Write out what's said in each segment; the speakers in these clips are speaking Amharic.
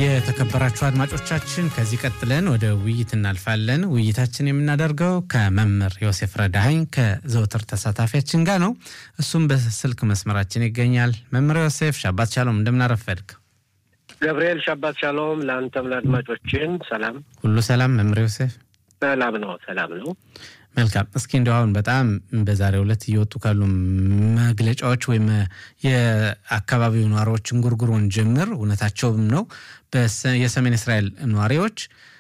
የተከበራችሁ አድማጮቻችን ከዚህ ቀጥለን ወደ ውይይት እናልፋለን። ውይይታችን የምናደርገው ከመምህር ዮሴፍ ረዳኸኝ ከዘውትር ተሳታፊያችን ጋር ነው። እሱም በስልክ መስመራችን ይገኛል። መምህር ዮሴፍ ሻባት ሻሎም፣ እንደምናረፈድክ ገብርኤል ሻባት ሻሎም። ለአንተም ለአድማጮችን ሰላም ሁሉ ሰላም። መምህር ዮሴፍ ሰላም ነው፣ ሰላም ነው። መልካም። እስኪ እንዲሁ አሁን በጣም በዛሬው ዕለት እየወጡ ካሉ መግለጫዎች ወይም የአካባቢው ነዋሪዎችን ጉርጉሮን ጀምር እውነታቸውም ነው። የሰሜን እስራኤል ነዋሪዎች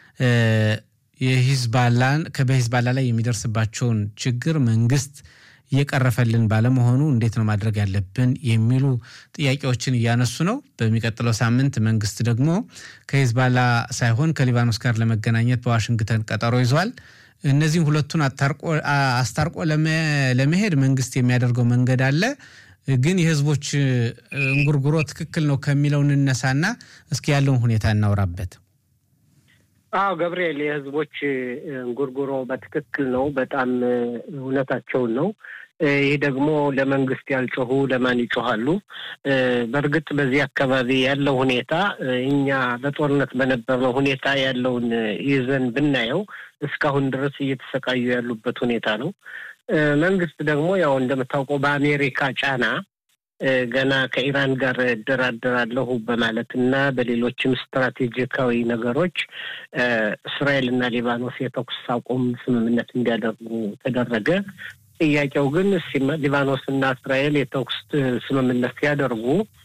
የሂዝባላን በሂዝባላ ላይ የሚደርስባቸውን ችግር መንግስት እየቀረፈልን ባለመሆኑ እንዴት ነው ማድረግ ያለብን የሚሉ ጥያቄዎችን እያነሱ ነው። በሚቀጥለው ሳምንት መንግስት ደግሞ ከሂዝባላ ሳይሆን ከሊባኖስ ጋር ለመገናኘት በዋሽንግተን ቀጠሮ ይዟል። እነዚህም ሁለቱን አስታርቆ ለመሄድ መንግስት የሚያደርገው መንገድ አለ። ግን የህዝቦች እንጉርጉሮ ትክክል ነው ከሚለው እንነሳና እስኪ ያለውን ሁኔታ እናውራበት። አዎ ገብርኤል፣ የህዝቦች እንጉርጉሮ በትክክል ነው። በጣም እውነታቸውን ነው። ይህ ደግሞ ለመንግስት ያልጮሁ ለማን ይጮሃሉ? በእርግጥ በዚህ አካባቢ ያለው ሁኔታ እኛ በጦርነት በነበርነው ሁኔታ ያለውን ይዘን ብናየው እስካሁን ድረስ እየተሰቃዩ ያሉበት ሁኔታ ነው። መንግስት ደግሞ ያው እንደምታውቀው በአሜሪካ ጫና ገና ከኢራን ጋር እደራደራለሁ በማለት እና በሌሎችም ስትራቴጂካዊ ነገሮች እስራኤል እና ሊባኖስ የተኩስ አቁም ስምምነት እንዲያደርጉ ተደረገ። ጥያቄው ግን ሊባኖስ እና እስራኤል የተኩስ ስምምነት ሲያደርጉ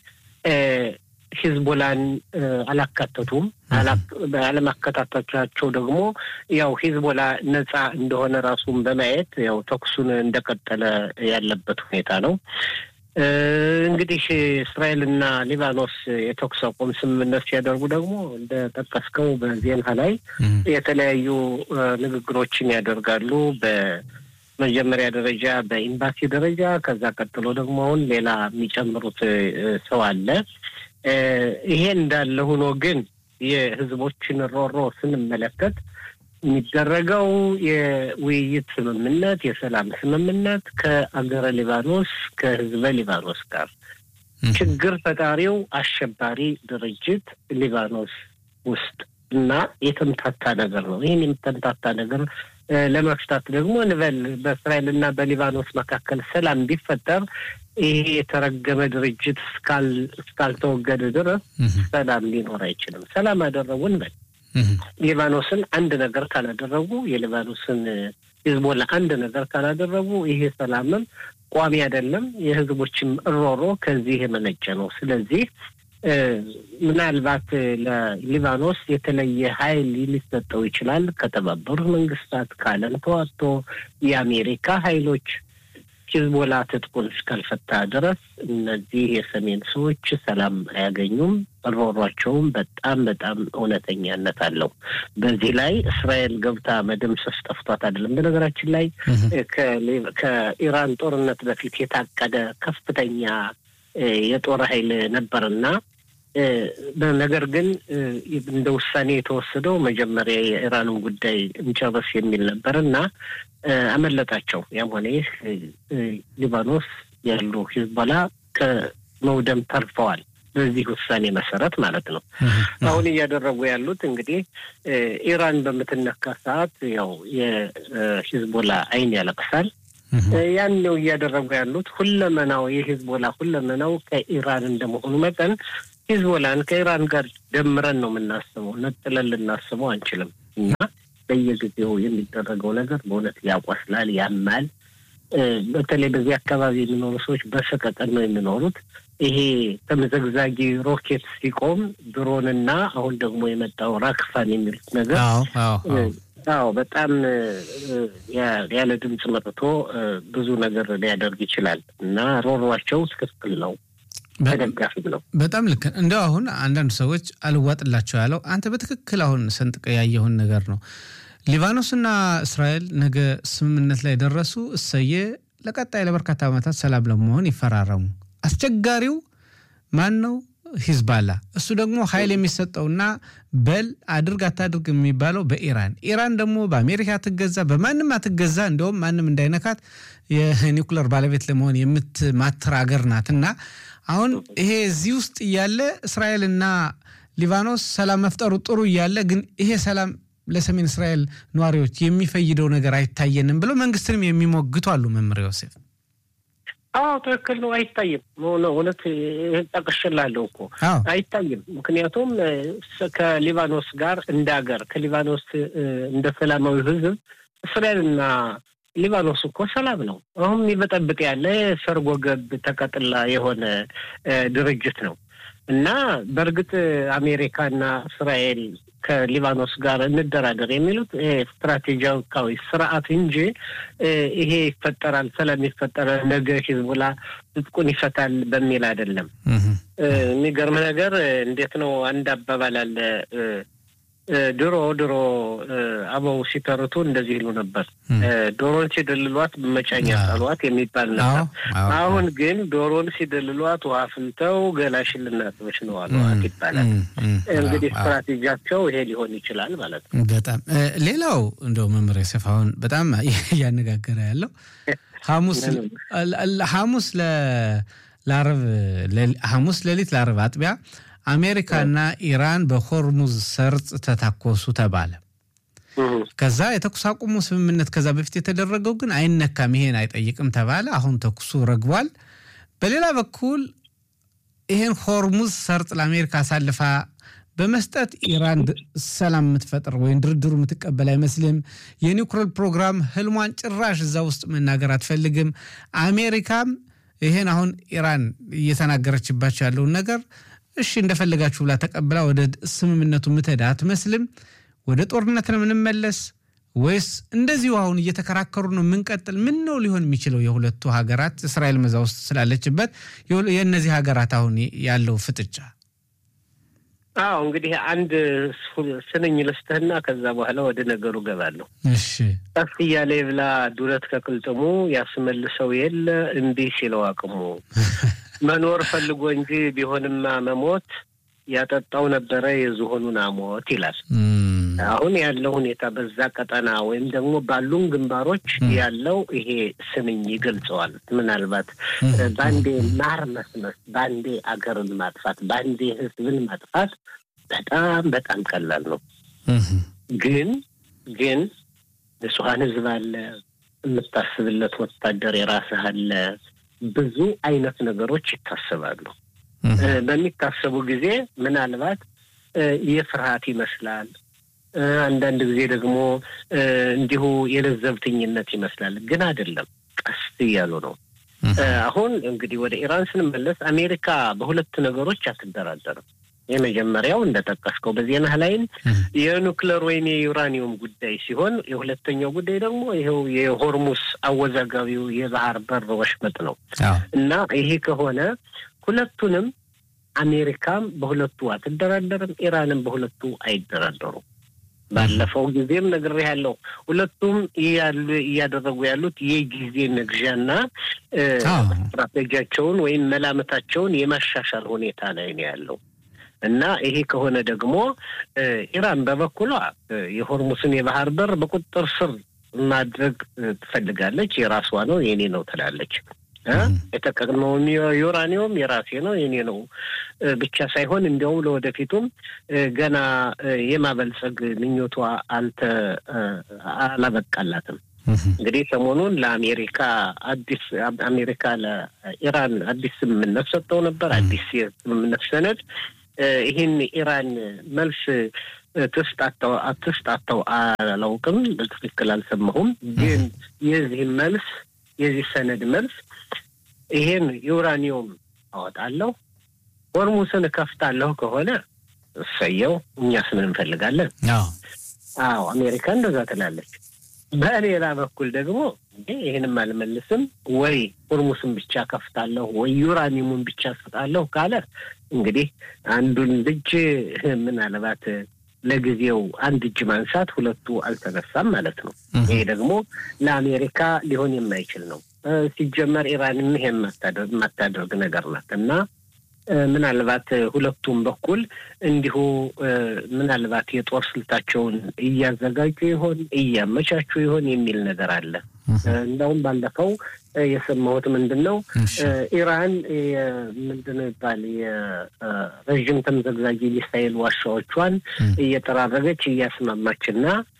ሂዝቦላን አላካተቱም። አለማከታተቻቸው ደግሞ ያው ሂዝቦላ ነጻ እንደሆነ ራሱን በማየት ያው ተኩሱን እንደቀጠለ ያለበት ሁኔታ ነው። እንግዲህ እስራኤልና ሊባኖስ የተኩስ አቁም ስምምነት ሲያደርጉ ደግሞ እንደጠቀስከው በዜና ላይ የተለያዩ ንግግሮችን ያደርጋሉ። በመጀመሪያ ደረጃ በኤምባሲ ደረጃ፣ ከዛ ቀጥሎ ደግሞ አሁን ሌላ የሚጨምሩት ሰው አለ። ይሄ እንዳለ ሆኖ ግን የህዝቦችን ሮሮ ስንመለከት የሚደረገው የውይይት ስምምነት የሰላም ስምምነት ከአገረ ሊባኖስ ከህዝበ ሊባኖስ ጋር ችግር ፈጣሪው አሸባሪ ድርጅት ሊባኖስ ውስጥ እና የተምታታ ነገር ነው። ይህን የተምታታ ነገር ለመፍታት ደግሞ እንበል በእስራኤል እና በሊባኖስ መካከል ሰላም ቢፈጠር ይሄ የተረገመ ድርጅት እስካልተወገደ ድረስ ሰላም ሊኖር አይችልም። ሰላም አደረጉ እንበል ሊባኖስን አንድ ነገር ካላደረጉ የሊባኖስን ሂዝቦላ አንድ ነገር ካላደረጉ ይሄ ሰላምም ቋሚ አይደለም። የህዝቦችም እሮሮ ከዚህ የመነጨ ነው። ስለዚህ ምናልባት ለሊባኖስ የተለየ ኃይል ሊሰጠው ይችላል ከተባበሩት መንግስታት ከዓለም ተዋጥቶ የአሜሪካ ኃይሎች ሂዝቦላ ትጥቁን እስካልፈታ ድረስ እነዚህ የሰሜን ሰዎች ሰላም አያገኙም። ሮሯቸውም በጣም በጣም እውነተኛነት አለው። በዚህ ላይ እስራኤል ገብታ መደምሰስ ጠፍቷት አይደለም። በነገራችን ላይ ከኢራን ጦርነት በፊት የታቀደ ከፍተኛ የጦር ኃይል ነበርና ነገር ግን እንደ ውሳኔ የተወሰደው መጀመሪያ የኢራንን ጉዳይ እንጨርስ የሚል ነበር እና አመለጣቸው። ያም ሆነ ይህ ሊባኖስ ያሉ ሂዝቦላ ከመውደም ተርፈዋል። በዚህ ውሳኔ መሰረት ማለት ነው። አሁን እያደረጉ ያሉት እንግዲህ ኢራን በምትነካ ሰዓት ያው የሂዝቦላ ዓይን ያለቅሳል። ያን ነው እያደረጉ ያሉት። ሁለመናው የሂዝቦላ ሁለመናው ከኢራን እንደመሆኑ መጠን ሂዝቦላን ከኢራን ጋር ደምረን ነው የምናስበው፣ ነጥለን ልናስበው አንችልም። እና በየጊዜው የሚደረገው ነገር በእውነት ያቆስላል፣ ያማል። በተለይ በዚህ አካባቢ የሚኖሩ ሰዎች በሰቀቀን ነው የሚኖሩት። ይሄ ተመዘግዛጊ ሮኬት ሲቆም ድሮንና አሁን ደግሞ የመጣው ራክፋን የሚሉት ነገር አዎ በጣም ያለ ድምፅ መጥቶ ብዙ ነገር ሊያደርግ ይችላል እና ሮሯቸው ትክክል ነው። ተደጋፊም ነው። በጣም ልክ እንደው አሁን አንዳንድ ሰዎች አልዋጥላቸው ያለው አንተ በትክክል አሁን ሰንጥቀ ያየውን ነገር ነው። ሊባኖስና እስራኤል ነገ ስምምነት ላይ ደረሱ። እሰየ ለቀጣይ ለበርካታ ዓመታት ሰላም ለመሆን ይፈራረሙ። አስቸጋሪው ማን ነው? ሂዝባላ። እሱ ደግሞ ኃይል የሚሰጠውና በል አድርግ አታድርግ የሚባለው በኢራን ኢራን ደግሞ በአሜሪካ አትገዛ፣ በማንም አትገዛ። እንዲሁም ማንም እንዳይነካት የኒውክለር ባለቤት ለመሆን የምትማትር ሀገር ናት እና አሁን ይሄ እዚህ ውስጥ እያለ እስራኤልና ሊባኖስ ሰላም መፍጠሩ ጥሩ እያለ ግን ይሄ ሰላም ለሰሜን እስራኤል ነዋሪዎች የሚፈይደው ነገር አይታየንም ብለው መንግስትንም የሚሞግቱ አሉ። መምህር ዮሴፍ አዎ ትክክል ነው። አይታይም። እውነት ጠቅሽላለሁ እኮ አይታይም። ምክንያቱም ከሊባኖስ ጋር እንደ ሀገር ከሊባኖስ እንደ ሰላማዊ ህዝብ እስራኤልና ሊባኖስ እኮ ሰላም ነው። አሁን የሚበጠብጥ ያለ ሰርጎ ገብ ተቀጥላ የሆነ ድርጅት ነው እና በእርግጥ አሜሪካና እስራኤል ከሊባኖስ ጋር እንደራደር የሚሉት ስትራቴጂካዊ ስርዓት እንጂ ይሄ ይፈጠራል፣ ሰላም ይፈጠራል፣ ነገ ሂዝቡላ ትጥቁን ይፈታል በሚል አይደለም። የሚገርም ነገር እንዴት ነው አንድ አባባል አለ ድሮ ድሮ አበው ሲተርቱ እንደዚህ ይሉ ነበር። ዶሮን ሲደልሏት በመጫኛ ጣሏት የሚባል ነበር። አሁን ግን ዶሮን ሲደልሏት ውሃ ፍልተው ገላሽን ልናጥበሽ ነው አሏት ይባላል። እንግዲህ ስትራቴጂያቸው ይሄ ሊሆን ይችላል ማለት ነው። በጣም ሌላው እንደው መምህር ዮሴፍ አሁን በጣም እያነጋገረ ያለው ሐሙስ ሐሙስ ለአረብ ሐሙስ ሌሊት ለአረብ አጥቢያ አሜሪካና ኢራን በሆርሙዝ ሰርጥ ተታኮሱ ተባለ። ከዛ የተኩስ አቁሙ ስምምነት ከዛ በፊት የተደረገው ግን አይነካም፣ ይሄን አይጠይቅም ተባለ። አሁን ተኩሱ ረግቧል። በሌላ በኩል ይሄን ሆርሙዝ ሰርጥ ለአሜሪካ አሳልፋ በመስጠት ኢራን ሰላም የምትፈጥር ወይም ድርድሩ የምትቀበል አይመስልም። የኒውክሌር ፕሮግራም ህልሟን ጭራሽ እዛ ውስጥ መናገር አትፈልግም። አሜሪካም ይሄን አሁን ኢራን እየተናገረችባቸው ያለውን ነገር እሺ እንደፈለጋችሁ ብላ ተቀብላ ወደ ስምምነቱ ምትሄድ አትመስልም። ወደ ጦርነት ነው የምንመለስ ወይስ እንደዚሁ አሁን እየተከራከሩ ነው የምንቀጥል? ምን ነው ሊሆን የሚችለው? የሁለቱ ሀገራት እስራኤል መዛ ውስጥ ስላለችበት የእነዚህ ሀገራት አሁን ያለው ፍጥጫ። አዎ እንግዲህ አንድ ስንኝ ልስትህና ከዛ በኋላ ወደ ነገሩ ገባለሁ። እሺ ቀስ እያለ የብላ ዱለት ከቅልጥሙ ያስመልሰው የለ እምቢ ሲለው አቅሙ መኖር ፈልጎ እንጂ ቢሆንማ መሞት ያጠጣው ነበረ የዝሆኑን አሞት ይላል። አሁን ያለው ሁኔታ በዛ ቀጠና ወይም ደግሞ ባሉን ግንባሮች ያለው ይሄ ስንኝ ይገልጸዋል። ምናልባት በአንዴ ማር መስመስ፣ በአንዴ አገርን ማጥፋት፣ በአንዴ ሕዝብን ማጥፋት በጣም በጣም ቀላል ነው። ግን ግን ንጹሐን ሕዝብ አለ፣ የምታስብለት ወታደር የራስህ አለ። ብዙ አይነት ነገሮች ይታሰባሉ። በሚታሰቡ ጊዜ ምናልባት የፍርሃት ይመስላል። አንዳንድ ጊዜ ደግሞ እንዲሁ የለዘብተኝነት ይመስላል። ግን አይደለም፣ ቀስ እያሉ ነው። አሁን እንግዲህ ወደ ኢራን ስንመለስ አሜሪካ በሁለት ነገሮች አትደራደርም። የመጀመሪያው እንደጠቀስከው በዜና ላይም የኑክሌር ወይም የዩራኒየም ጉዳይ ሲሆን የሁለተኛው ጉዳይ ደግሞ ይኸው የሆርሙስ አወዛጋቢው የባህር በር ወሽመጥ ነው እና ይሄ ከሆነ ሁለቱንም አሜሪካም በሁለቱ አትደራደርም፣ ኢራንም በሁለቱ አይደራደሩም። ባለፈው ጊዜም ነግሬሃለሁ። ሁለቱም እያደረጉ ያሉት የጊዜ መግዣና ስትራቴጂያቸውን ወይም መላመታቸውን የማሻሻል ሁኔታ ላይ ነው ያለው እና ይሄ ከሆነ ደግሞ ኢራን በበኩሏ የሆርሙስን የባህር በር በቁጥጥር ስር ማድረግ ትፈልጋለች። የራሷ ነው የኔ ነው ትላለች። የተጠቀምነውም ዩራኒየም የራሴ ነው የኔ ነው ብቻ ሳይሆን እንዲያውም ለወደፊቱም ገና የማበልጸግ ምኞቷ አልተ አላበቃላትም። እንግዲህ ሰሞኑን ለአሜሪካ አዲስ አሜሪካ ለኢራን አዲስ ስምምነት ሰጠው ነበር። አዲስ የስምምነት ሰነድ ይህን ኢራን መልስ ትስጣተው አትስጣተው አላውቅም፣ በትክክል አልሰማሁም። ግን የዚህ መልስ የዚህ ሰነድ መልስ ይሄን ዩራኒየም አወጣለሁ፣ ሆርሙስን እከፍታለሁ ከሆነ እሰየው፣ እኛስ ምን እንፈልጋለን? አዎ አሜሪካ እንደዛ ትላለች። በሌላ በኩል ደግሞ ይህንም አልመልስም ወይ ሆርሙስን ብቻ ከፍታለሁ ወይ ዩራኒየሙን ብቻ ሰጣለሁ ካለ እንግዲህ አንዱን ልጅ ምናልባት ለጊዜው አንድ እጅ ማንሳት ሁለቱ አልተነሳም ማለት ነው። ይሄ ደግሞ ለአሜሪካ ሊሆን የማይችል ነው። ሲጀመር ኢራንም ይሄ የማታደርግ ነገር ናት እና ምናልባት ሁለቱም በኩል እንዲሁ ምናልባት የጦር ስልታቸውን እያዘጋጁ ይሆን እያመቻቹ ይሆን የሚል ነገር አለ። እንደውም ባለፈው የሰማሁት ምንድን ነው ኢራን ምንድን ነው ይባል የረዥም ተምዘግዛጊ ሚሳይል ዋሻዎቿን እየጠራረገች እያስማማችና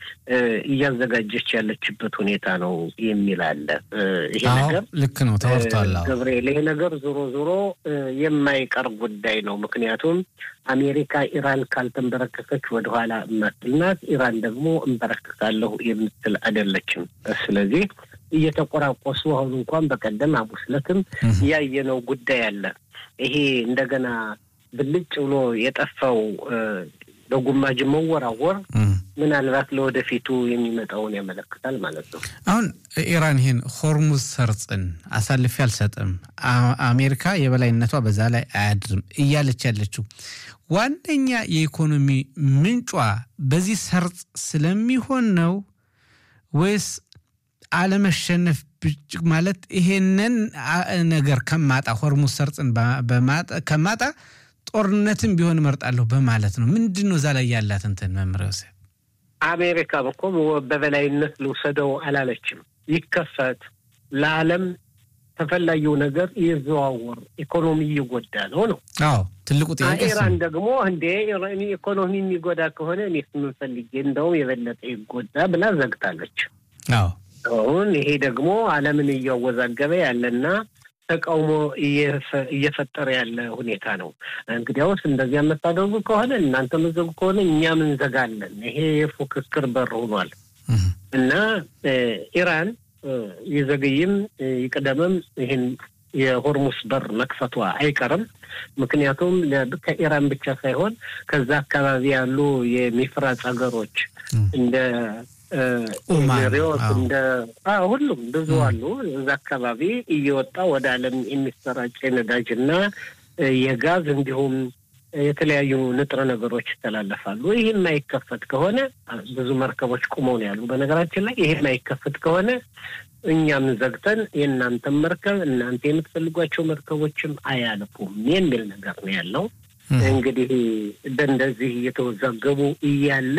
እያዘጋጀች ያለችበት ሁኔታ ነው የሚል አለ። ይሄ ነገር ልክ ነው ተወርቷል። ገብርኤል፣ ይሄ ነገር ዞሮ ዞሮ የማይቀር ጉዳይ ነው። ምክንያቱም አሜሪካ ኢራን ካልተንበረከከች ወደኋላ እማትልናት፣ ኢራን ደግሞ እንበረከካለሁ የምትል አይደለችም። ስለዚህ እየተቆራቆሱ አሁን እንኳን በቀደም ሐሙስ ዕለትም ያየነው ጉዳይ አለ። ይሄ እንደገና ብልጭ ብሎ የጠፋው በጉማጅ መወራወር ምናልባት ለወደፊቱ የሚመጣውን ያመለክታል ማለት ነው። አሁን ኢራን ይህን ሆርሙዝ ሰርጽን አሳልፌ አልሰጥም፣ አሜሪካ የበላይነቷ በዛ ላይ አያድርም እያለች ያለችው ዋነኛ የኢኮኖሚ ምንጯ በዚህ ሰርጽ ስለሚሆን ነው ወይስ አለመሸነፍ ማለት ይሄንን ነገር ከማጣ ሆርሙዝ ሰርጽን ከማጣ ጦርነትን ቢሆን እመርጣለሁ በማለት ነው። ምንድን ነው እዛ ላይ ያላት እንትን መምህር ዮሴፍ? አሜሪካ እኮ በበላይነት ልውሰደው አላለችም። ይከፈት፣ ለዓለም ተፈላጊው ነገር ይዘዋወር፣ ኢኮኖሚ እየጎዳ ነው ነው። አዎ ትልቁ ጥያቄ ኢራን ደግሞ እንዴ ኢኮኖሚ የሚጎዳ ከሆነ እኔ ስምንፈልጌ እንደውም የበለጠ ይጎዳ ብላ ዘግታለች። አዎ አሁን ይሄ ደግሞ ዓለምን እያወዛገበ ያለና ተቃውሞ እየፈጠረ ያለ ሁኔታ ነው። እንግዲያውስ እንደዚያ የምታደርጉ ከሆነ እናንተ መዘጉ ከሆነ እኛም እንዘጋለን። ይሄ የፉክክር በር ሆኗል እና ኢራን ይዘግይም ይቅደምም ይህን የሆርሙስ በር መክፈቷ አይቀርም። ምክንያቱም ከኢራን ብቻ ሳይሆን ከዛ አካባቢ ያሉ የሚፍራጭ ሀገሮች እንደ ሪዮት እንደ ሁሉም ብዙ አሉ። እዛ አካባቢ እየወጣ ወደ ዓለም የሚሰራጭ የነዳጅ እና የጋዝ እንዲሁም የተለያዩ ንጥረ ነገሮች ይተላለፋሉ። ይህ የማይከፈት ከሆነ ብዙ መርከቦች ቁመው ነው ያሉ። በነገራችን ላይ ይህ የማይከፈት ከሆነ እኛም ዘግተን የእናንተም መርከብ እናንተ የምትፈልጓቸው መርከቦችም አያልፉም የሚል ነገር ነው ያለው። እንግዲህ በእንደዚህ እየተወዛገቡ እያለ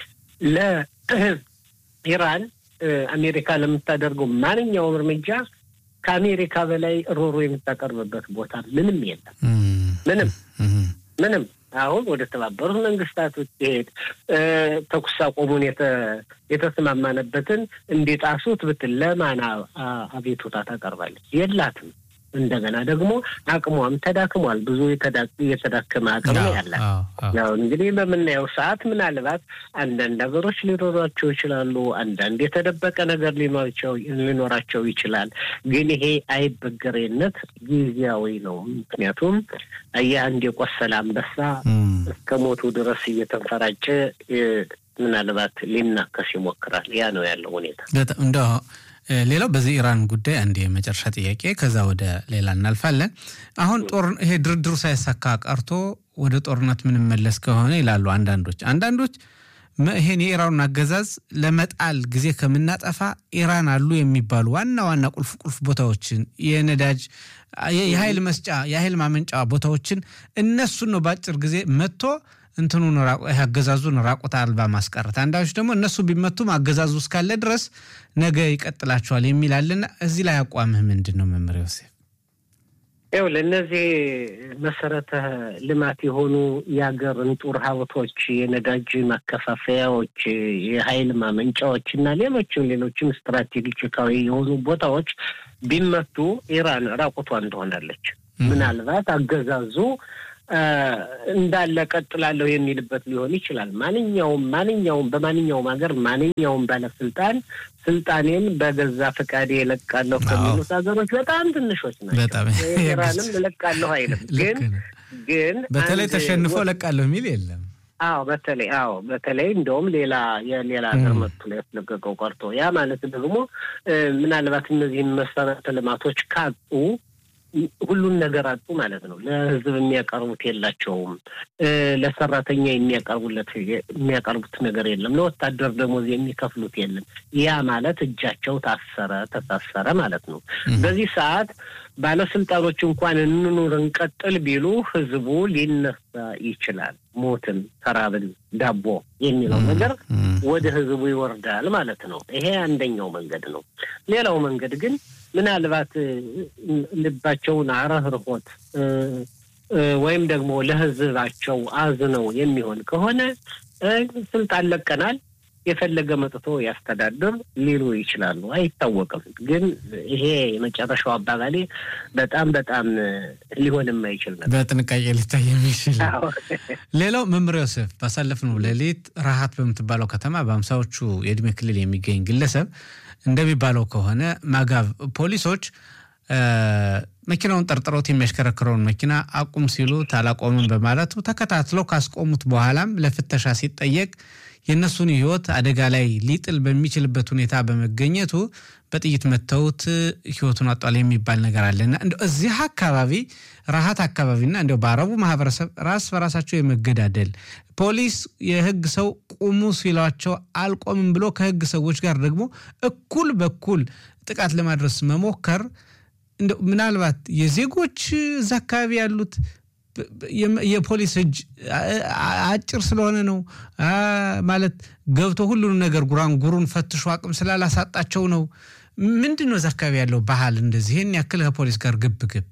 ለኢራን አሜሪካ ለምታደርገው ማንኛውም እርምጃ ከአሜሪካ በላይ ሮሮ የምታቀርብበት ቦታ ምንም የለም። ምንም ምንም አሁን ወደ ተባበሩት መንግስታት ብትሄድ ተኩስ አቁሙን የተስማማነበትን እንዲጣሱት ብትል ለማን አቤቱታ ታቀርባለች? የላትም። እንደገና ደግሞ አቅሟም ተዳክሟል። ብዙ የተዳከመ አቅም ያላት ያው እንግዲህ በምናየው ሰዓት ምናልባት አንዳንድ ሀገሮች ሊኖሯቸው ይችላሉ። አንዳንድ የተደበቀ ነገር ሊኖራቸው ይችላል። ግን ይሄ አይበገሬነት ጊዜያዊ ነው። ምክንያቱም የአንድ የቆሰለ አንበሳ እስከ ሞቱ ድረስ እየተንፈራጨ ምናልባት ሊናከስ ይሞክራል። ያ ነው ያለው ሁኔታ። ሌላው በዚህ ኢራን ጉዳይ አንድ የመጨረሻ ጥያቄ፣ ከዛ ወደ ሌላ እናልፋለን። አሁን ጦር ይሄ ድርድሩ ሳይሳካ ቀርቶ ወደ ጦርነት ምንመለስ ከሆነ ይላሉ አንዳንዶች አንዳንዶች ይሄን የኢራኑን አገዛዝ ለመጣል ጊዜ ከምናጠፋ ኢራን አሉ የሚባሉ ዋና ዋና ቁልፍ ቁልፍ ቦታዎችን የነዳጅ የኃይል መስጫ የኃይል ማመንጫ ቦታዎችን እነሱን ነው በአጭር ጊዜ መጥቶ እንትኑን አገዛዙን ራቁት አልባ ማስቀረት። አንዳንዶች ደግሞ እነሱ ቢመቱም አገዛዙ እስካለ ድረስ ነገ ይቀጥላቸዋል የሚላልና እዚህ ላይ አቋምህ ምንድን ነው መምህር ዮሴፍ? ይኸው ለእነዚህ መሰረተ ልማት የሆኑ የሀገር እንጡር ሀብቶች፣ የነዳጅ ማከፋፈያዎች፣ የኃይል ማመንጫዎች እና ሌሎችም ሌሎችም ስትራቴጂካዊ የሆኑ ቦታዎች ቢመቱ ኢራን ራቁቷን ትሆናለች። ምናልባት አገዛዙ እንዳለ ቀጥላለሁ የሚልበት ሊሆን ይችላል። ማንኛውም ማንኛውም በማንኛውም ሀገር ማንኛውም ባለስልጣን ስልጣኔን በገዛ ፈቃዴ እለቃለሁ ከሚሉት ሀገሮች በጣም ትንሾች ናቸው። ኢራንም እለቃለሁ አይልም። ግን ግን በተለይ ተሸንፎ እለቃለሁ የሚል የለም። አዎ በተለይ አዎ በተለይ እንደውም ሌላ የሌላ ሀገር መጥቶ ላይ ያስለቀቀው ቀርቶ ያ ማለት ደግሞ ምናልባት እነዚህን መሰረተ ልማቶች ካጡ ሁሉን ነገር አጡ ማለት ነው። ለሕዝብ የሚያቀርቡት የላቸውም። ለሰራተኛ የሚያቀርቡለት የሚያቀርቡት ነገር የለም። ለወታደር ደሞዝ የሚከፍሉት የለም። ያ ማለት እጃቸው ታሰረ ተሳሰረ ማለት ነው። በዚህ ሰዓት ባለስልጣኖች እንኳን እንኑር እንቀጥል ቢሉ ሕዝቡ ሊነሳ ይችላል። ሞትን፣ ተራብን፣ ዳቦ የሚለው ነገር ወደ ህዝቡ ይወርዳል ማለት ነው። ይሄ አንደኛው መንገድ ነው። ሌላው መንገድ ግን ምናልባት ልባቸውን አረህርሆት ወይም ደግሞ ለህዝባቸው አዝነው የሚሆን ከሆነ ስልጣን ለቀናል የፈለገ መጥቶ ያስተዳድር ሊሉ ይችላሉ። አይታወቅም። ግን ይሄ የመጨረሻው አባባሌ በጣም በጣም ሊሆን የማይችል ነበር። በጥንቃቄ ሊታይ የሚችል ሌላው መምህር ዮሴፍ ባሳለፍነው ሌሊት ረሃት በምትባለው ከተማ በአምሳዎቹ የእድሜ ክልል የሚገኝ ግለሰብ እንደሚባለው ከሆነ ማጋብ ፖሊሶች መኪናውን ጠርጥረውት የሚያሽከረክረውን መኪና አቁም ሲሉት አላቆምም በማለቱ ተከታትለው ካስቆሙት በኋላም ለፍተሻ ሲጠየቅ የእነሱን ሕይወት አደጋ ላይ ሊጥል በሚችልበት ሁኔታ በመገኘቱ በጥይት መተውት ሕይወቱን አጧል የሚባል ነገር አለና እንደ እዚህ አካባቢ ረሃት አካባቢና እንዲያው በአረቡ ማህበረሰብ ራስ በራሳቸው የመገዳደል ፖሊስ የህግ ሰው ቁሙ ሲሏቸው አልቆምም ብሎ ከህግ ሰዎች ጋር ደግሞ እኩል በኩል ጥቃት ለማድረስ መሞከር ምናልባት የዜጎች እዛ አካባቢ ያሉት የፖሊስ እጅ አጭር ስለሆነ ነው ማለት ገብቶ ሁሉንም ነገር ጉራንጉሩን ፈትሾ አቅም ስላላሳጣቸው ነው። ምንድን ነው እዛ አካባቢ ያለው ባህል እንደዚህ ይህን ያክል ከፖሊስ ጋር ግብ ግብ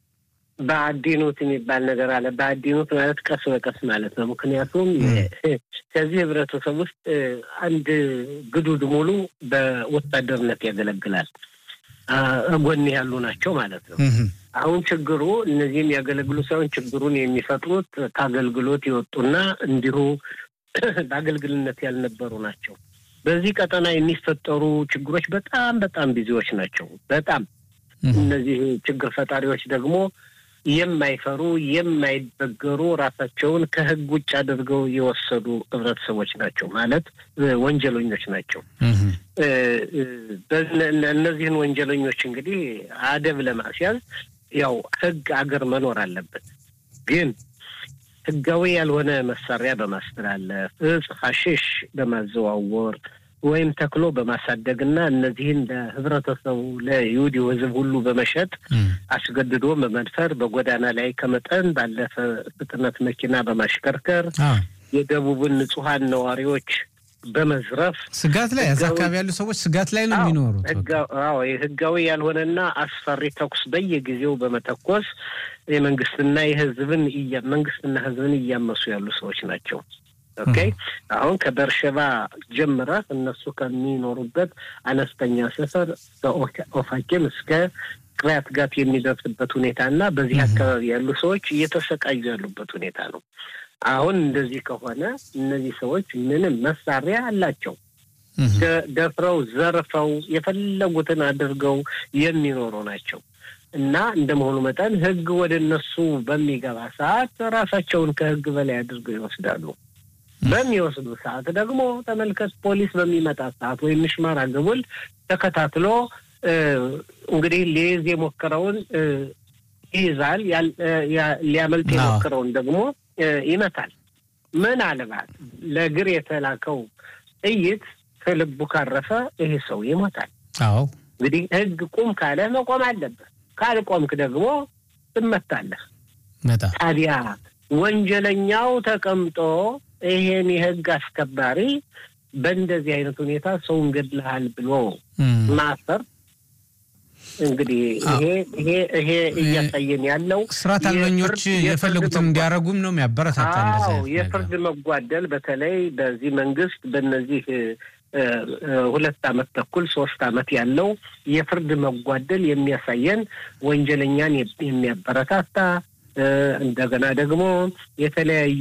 በአዲኖት የሚባል ነገር አለ። በአዲኖት ማለት ቀስ በቀስ ማለት ነው። ምክንያቱም ከዚህ ህብረተሰብ ውስጥ አንድ ግዱድ ሙሉ በወታደርነት ያገለግላል። ጎን ያሉ ናቸው ማለት ነው። አሁን ችግሩ እነዚህም ያገለግሉ ሳይሆን ችግሩን የሚፈጥሩት ከአገልግሎት የወጡና እንዲሁ በአገልግልነት ያልነበሩ ናቸው። በዚህ ቀጠና የሚፈጠሩ ችግሮች በጣም በጣም ብዙዎች ናቸው። በጣም እነዚህ ችግር ፈጣሪዎች ደግሞ የማይፈሩ የማይበገሩ ራሳቸውን ከህግ ውጭ አድርገው የወሰዱ ህብረተሰቦች ናቸው ማለት ወንጀለኞች ናቸው። እነዚህን ወንጀለኞች እንግዲህ አደብ ለማስያዝ ያው ህግ አገር መኖር አለበት። ግን ህጋዊ ያልሆነ መሳሪያ በማስተላለፍ እጽ፣ ሐሺሽ በማዘዋወር ወይም ተክሎ በማሳደግ እና እነዚህን ለህብረተሰቡ ለይሁዲው ህዝብ ሁሉ በመሸጥ አስገድዶ በመድፈር በጎዳና ላይ ከመጠን ባለፈ ፍጥነት መኪና በማሽከርከር የደቡብን ንጹሐን ነዋሪዎች በመዝረፍ ስጋት ላይ እዛ አካባቢ ያሉ ሰዎች ስጋት ላይ ነው የሚኖሩት። አዎ ህጋዊ ያልሆነና አስፈሪ ተኩስ በየጊዜው በመተኮስ የመንግስትና የህዝብን መንግስትና ህዝብን እያመሱ ያሉ ሰዎች ናቸው። ኦኬ አሁን ከበርሸባ ጀምረህ እነሱ ከሚኖሩበት አነስተኛ ሰፈር ከኦፋኪም እስከ ቅሪያት ጋት የሚደርስበት ሁኔታ እና በዚህ አካባቢ ያሉ ሰዎች እየተሰቃዩ ያሉበት ሁኔታ ነው። አሁን እንደዚህ ከሆነ እነዚህ ሰዎች ምንም መሳሪያ አላቸው። ደፍረው ዘርፈው የፈለጉትን አድርገው የሚኖሩ ናቸው እና እንደ መሆኑ መጠን ህግ ወደ እነሱ በሚገባ ሰዓት ራሳቸውን ከህግ በላይ አድርገው ይወስዳሉ። በሚወስዱ ሰዓት ደግሞ ተመልከት፣ ፖሊስ በሚመጣ ሰዓት ወይም ምሽማር አገቡል ተከታትሎ እንግዲህ ሊይዝ የሞከረውን ይይዛል፣ ሊያመልጥ የሞከረውን ደግሞ ይመታል። ምናልባት ለእግር የተላከው ጥይት ከልቡ ካረፈ ይሄ ሰው ይሞታል። አዎ እንግዲህ ህግ ቁም ካለ መቆም አለበት። ካልቆምክ ደግሞ ትመታለህ። ታዲያ ወንጀለኛው ተቀምጦ ይሄን የህግ አስከባሪ በእንደዚህ አይነት ሁኔታ ሰውን ገድልሃል ብሎ ማሰር እንግዲህ ይሄ ይሄ ይሄ እያሳየን ያለው ስርዓት አልበኞች የፈለጉትን እንዲያደርጉም ነው የሚያበረታታ። አዎ የፍርድ መጓደል በተለይ በዚህ መንግስት በእነዚህ ሁለት አመት ተኩል ሶስት አመት ያለው የፍርድ መጓደል የሚያሳየን ወንጀለኛን የሚያበረታታ እንደገና ደግሞ የተለያዩ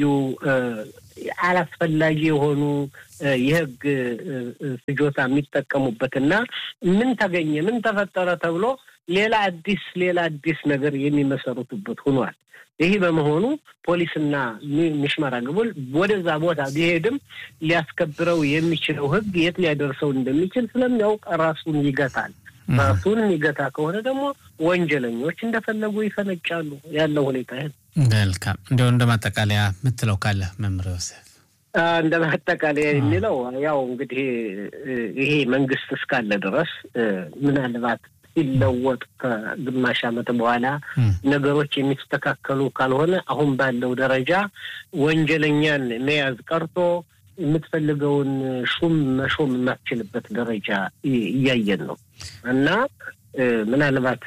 አላስፈላጊ የሆኑ የህግ ፍጆታ የሚጠቀሙበትና ምን ተገኘ ምን ተፈጠረ ተብሎ ሌላ አዲስ ሌላ አዲስ ነገር የሚመሰረቱበት ሆኗል። ይህ በመሆኑ ፖሊስና ሚሽመራ ግቡል ወደዛ ቦታ ቢሄድም ሊያስከብረው የሚችለው ህግ የት ሊያደርሰው እንደሚችል ስለሚያውቅ ራሱን ይገታል። ራሱን የሚገታ ከሆነ ደግሞ ወንጀለኞች እንደፈለጉ ይፈነጫሉ። ያለው ሁኔታ ይህን መልካም። እንዲያው እንደ ማጠቃለያ የምትለው ካለ መምህር ዮሴፍ? እንደ ማጠቃለያ የሚለው ያው እንግዲህ ይሄ መንግስት እስካለ ድረስ ምናልባት ሲለወጥ ከግማሽ ዓመት በኋላ ነገሮች የሚስተካከሉ ካልሆነ አሁን ባለው ደረጃ ወንጀለኛን መያዝ ቀርቶ የምትፈልገውን ሹም መሾም የማትችልበት ደረጃ እያየን ነው እና ምናልባት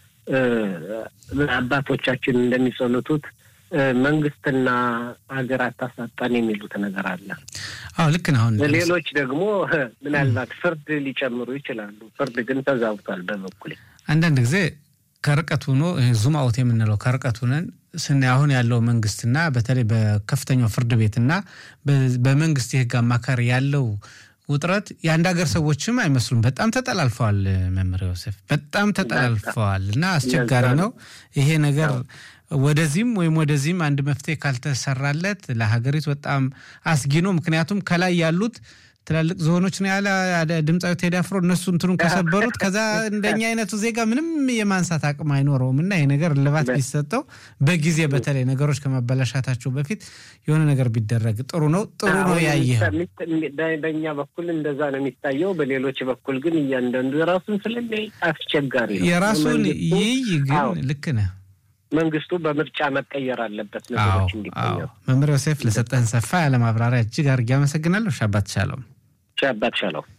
አባቶቻችን እንደሚጸልቱት መንግስትና ሀገር አታሳጣን የሚሉት ነገር አለ። አዎ ልክ ነው። አሁን ሌሎች ደግሞ ምናልባት ፍርድ ሊጨምሩ ይችላሉ። ፍርድ ግን ተዛብቷል። በበኩሌ አንዳንድ ጊዜ ከርቀት ሆኖ ዙም አውት የምንለው ከርቀት ሆነን ስናይ አሁን ያለው መንግስትና በተለይ በከፍተኛው ፍርድ ቤትና በመንግስት የህግ አማካሪ ያለው ውጥረት የአንድ ሀገር ሰዎችም አይመስሉም። በጣም ተጠላልፈዋል። መምህር ዮሴፍ በጣም ተጠላልፈዋል እና አስቸጋሪ ነው ይሄ ነገር ወደዚህም ወይም ወደዚህም አንድ መፍትሄ ካልተሰራለት ለሀገሪቱ በጣም አስጊ ነው። ምክንያቱም ከላይ ያሉት ትላልቅ ዝሆኖች ነው ያለ ድምፃዊ ቴዲ አፍሮ እነሱ እንትኑን ከሰበሩት ከዛ እንደኛ አይነቱ ዜጋ ምንም የማንሳት አቅም አይኖረውም እና ይህ ነገር እልባት ቢሰጠው በጊዜ በተለይ ነገሮች ከመበላሻታቸው በፊት የሆነ ነገር ቢደረግ ጥሩ ነው። ጥሩ ነው ያየህ በእኛ በኩል እንደዛ ነው የሚታየው። በሌሎች በኩል ግን እያንዳንዱ የራሱን ስለሚያይ አስቸጋሪ ነው። የራሱን ይይ ግን ልክ ነህ። መንግስቱ በምርጫ መቀየር አለበት ነገሮች እንዲቀየሩ። መምህር ዮሴፍ ለሰጠህን ሰፋ ያለ ማብራሪያ እጅግ አድርጌ አመሰግናለሁ። ሻባት ሻሎም። ሻባት ሻሎም።